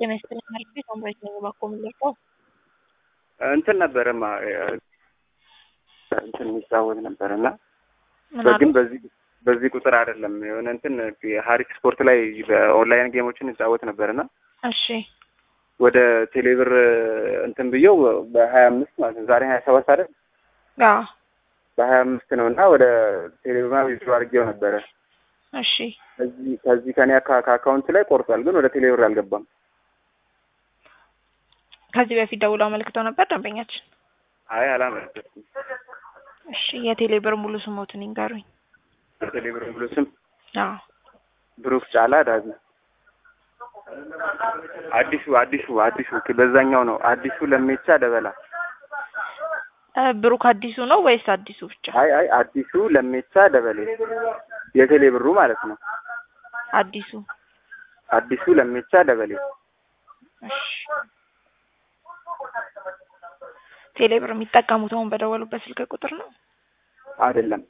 ጤና ይስጥልኝ መልዕክቴ ሳምራዊት ነኝ እባክዎ ምን ልርዳዎ? እንትን ነበረማ እንትን የሚጫወት ነበር እና ምን ግን አሉ? በዚህ በዚህ ቁጥር አይደለም የሆነ እንትን ሀሪፍ ስፖርት ላይ በኦንላይን ጌሞችን እንጫወት ነበር እና እሺ ወደ ቴሌብር እንትን ብየው በሀያ አምስት ማለት ነው ዛሬ ሀያ ሰባት አይደል አዎ በሀያ አምስት ነው እና ወደ ቴሌብር ዊዝድሮ አድርጌው ነበረ እሺ ከዚህ ከዚህ ከኔ አካ- ከአካውንት ላይ ቆርጧል ግን ወደ ቴሌብር አልገባም ከዚህ በፊት ደውለው አመልክተው ነበር ደንበኛችን? አይ አላመለከትኩም እሺ የቴሌ ብር ሙሉ ስሞትን ይንገሩኝ። ቴሌብር ብሎ ስም አዎ ብሩክ ጫላ ዳጊ አዲሱ አዲሱ አዲሱ በዛኛው ነው አዲሱ ለሜቻ ደበላ እ ብሩክ አዲሱ ነው ወይስ አዲሱ ብቻ? አይ አይ አዲሱ ለሜቻ ደበሌ የቴሌ ብሩ ማለት ነው አዲሱ አዲሱ ለሜቻ ደበሌ እሺ ቴሌ ብር የሚጠቀሙት አሁን በደወሉበት ስልክ ቁጥር ነው? አይደለም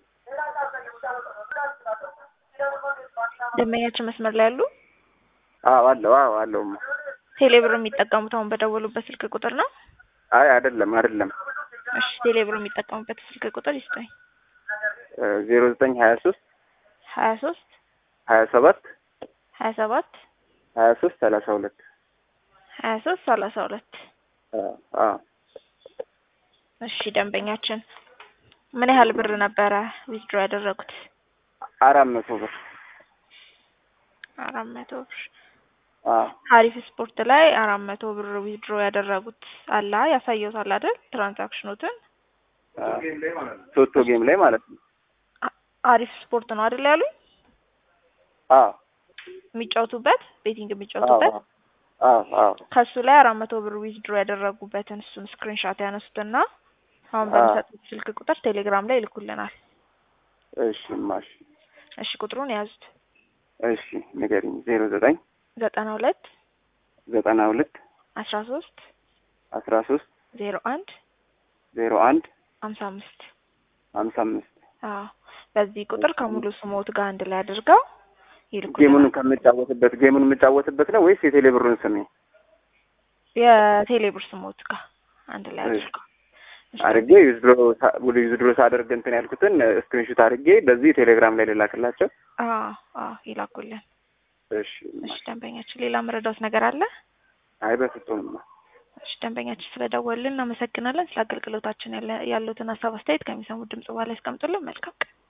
ደንበኛችን መስመር ላይ ያሉ? አዎ አለው አዎ አለውማ ቴሌ ብር የሚጠቀሙት አሁን በደወሉበት ስልክ ቁጥር ነው? አይ አይደለም አይደለም እሺ ቴሌ ብር የሚጠቀሙበት ስልክ ቁጥር ይስጠኝ። ዜሮ ዘጠኝ ሀያ ሶስት ሀያ ሶስት ሀያ ሰባት ሀያ ሰባት ሀያ ሶስት ሰላሳ ሁለት ሀያ ሶስት ሰላሳ ሁለት አዎ እሺ ደንበኛችን ምን ያህል ብር ነበረ ዊዝድሮ ያደረጉት? አራት መቶ ብር አራት መቶ ብር አዎ ሀሪፍ ስፖርት ላይ አራት መቶ ብር ዊዝድሮ ያደረጉት አላ ያሳየውታል አይደል? ትራንዛክሽኖትን ቶቶ ጌም ላይ ማለት ነው አ- አሪፍ ስፖርት ነው አይደል ያሉኝ? አዎ የሚጫወቱበት ቤቲንግ የሚጫወቱበት አዎ አዎ ከሱ ላይ አራት መቶ ብር ዊዝድሮ ያደረጉበትን እሱን ስክሪንሻት ያነሱትና አሁን አዎ። በሚሰጡት ስልክ ቁጥር ቴሌግራም ላይ ይልኩልናል። እሺ ማሽ እሺ ቁጥሩን የያዙት እሺ ንገሪኝ ዜሮ ዘጠኝ ዘጠና ሁለት ዘጠና ሁለት አስራ ሶስት አስራ ሶስት ዜሮ አንድ ዜሮ አንድ ሀምሳ አምስት ሀምሳ አምስት አዎ በዚህ ቁጥር ከሙሉ ስሞት ጋር አንድ ላይ አድርገው ጌሙን ይልኩልናል። ከምጫወትበት ጌሙን የምጫወትበት ነው ወይስ የቴሌ ብሩን ስሜ የቴሌ ብር ስሞት ጋር አንድ ላይ እሺ። አድርገው እሺ። አድርጌ ዩዝድሮ ዩዝድሮ ሳደርግ እንትን ያልኩትን ስክሪንሹት አድርጌ በዚህ ቴሌግራም ላይ ልላክላቸው። አዎ አዎ ይላኩልን። እሺ እሺ ደንበኛችን ሌላ መረዳት ነገር አለ? አይ በፍጹም እሺ ደንበኛችን ስለደወልን እናመሰግናለን። ስለ አገልግሎታችን ያለ ያሉትን ሀሳብ አስተያየት ከሚሰሙት ድምጽ በኋላ ያስቀምጡልን። መልካም ቀን።